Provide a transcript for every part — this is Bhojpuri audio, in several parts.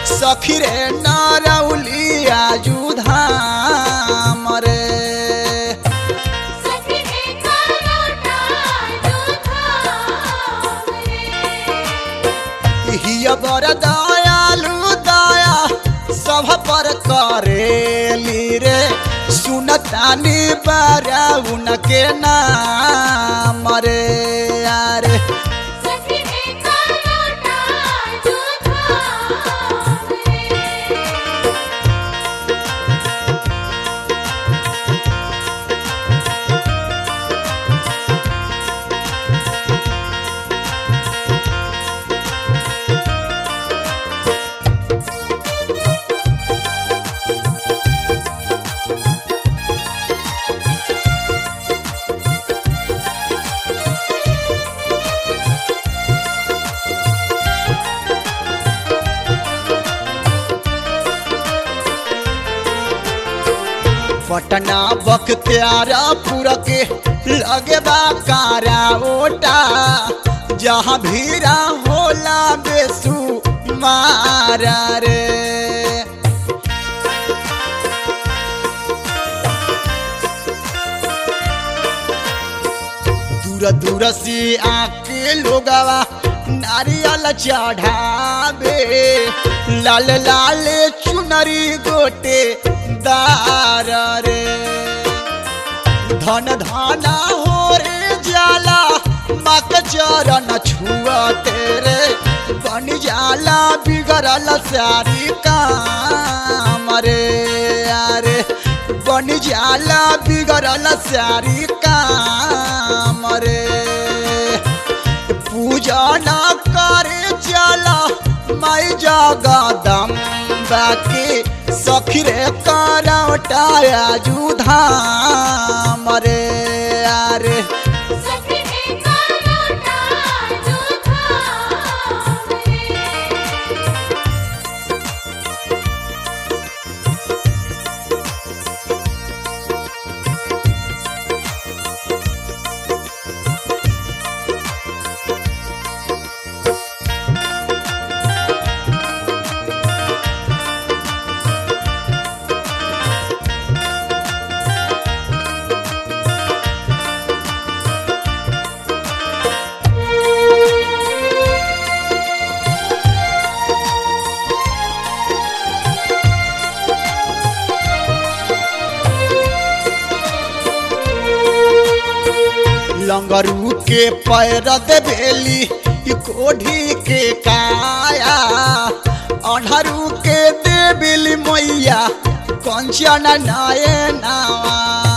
सखी रे नारौलिया जुधाम रे सखी रे करोटा जुधाम रे हिय बर दयालु दया सब पर करेली रे सुनतानी बारा उनके नाम रे यारे सखी रे करोटा जुधाम रे पटना बख्तियारपुर के लगे बा कारा ओटा जहाँ भीड़ा होला बेसु मारा रे दूर दूर से आके लोगवा नारियल चढ़ावे लाल लाल चुनरी गोटे दार रे धन धना हो रे जाला मक चरण छुआ तेरे बन जाला बिगड़ल सारी काम रे यारे बन जाला बिगड़ल सारी काम रे पूजा न करे चला माई जगदम्बा के सखी रे करवटाया जुधाम रे यारे सखी रे करोटा जुधाम रे लंगरू के पैर देवेली ई कोढ़ी के काया अनहरू के देवेली मैया कंचन नए नावा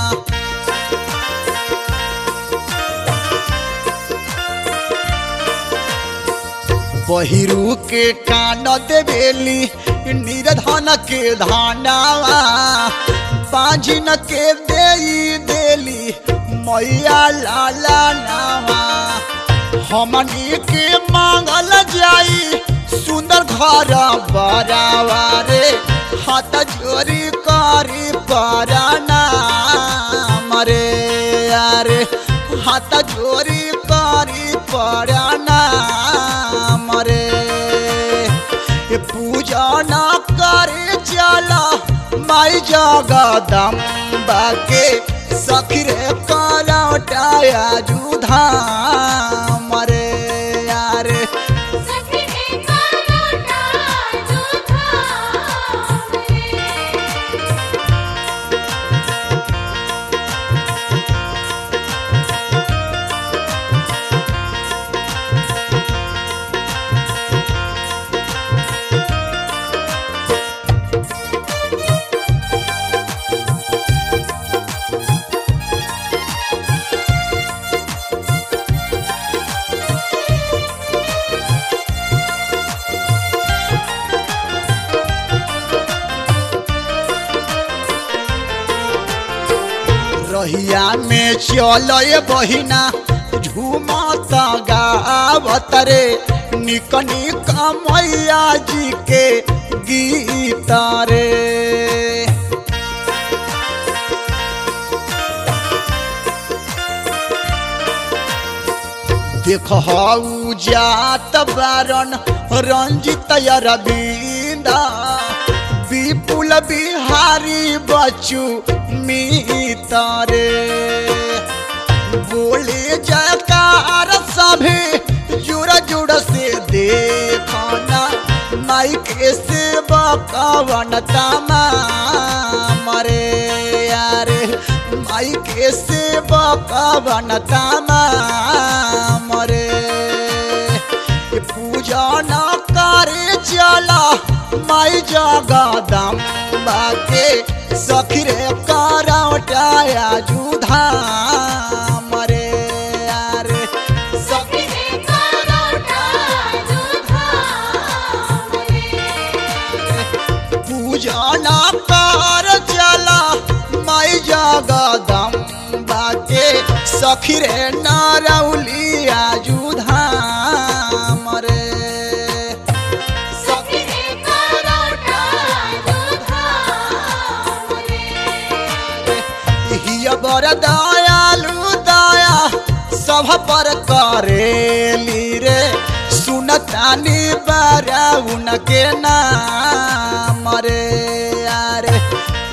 बहिरू के कान देवेली निर्धन के धानावा बांझिन के देई देली मैया लाला नावा हमनी के मांगल जाई सुंदर घर बरावा रे हाथ जोरी करी पराना मरे यारे हाथ जोरी करी पराना मरे ये पूजा न करे चला माई जगदम्बा के सखी रे करवटाया जुधाम रे यारे सखी रे करोटा जुधाम रे रहिया में चल बहिना झूमत गावत रे निक निक मैया जी के गीत रे देख हऊ जात बारन रंजित अरविंद दा विपुल बिहारी बचू मितारे बोले जयकार सभे जुड़ जुड़ से देखना माई के सेवा कवन तमा मरे यारे माई के सेवा कवन तमा मरे ये पूजा न करे चला माई जगदम बाके सखी रे करौटाया जुधा मरे यारे सखी सखी करोटा जुधा पूजा न कर चला माई जगदम बाके सखी रे नारौलिया जुधा मरे सखी करोटा जुधा हिया बर दयालु दया सब पर करेली रे सुनतानी बारा उनके नाम रे यारे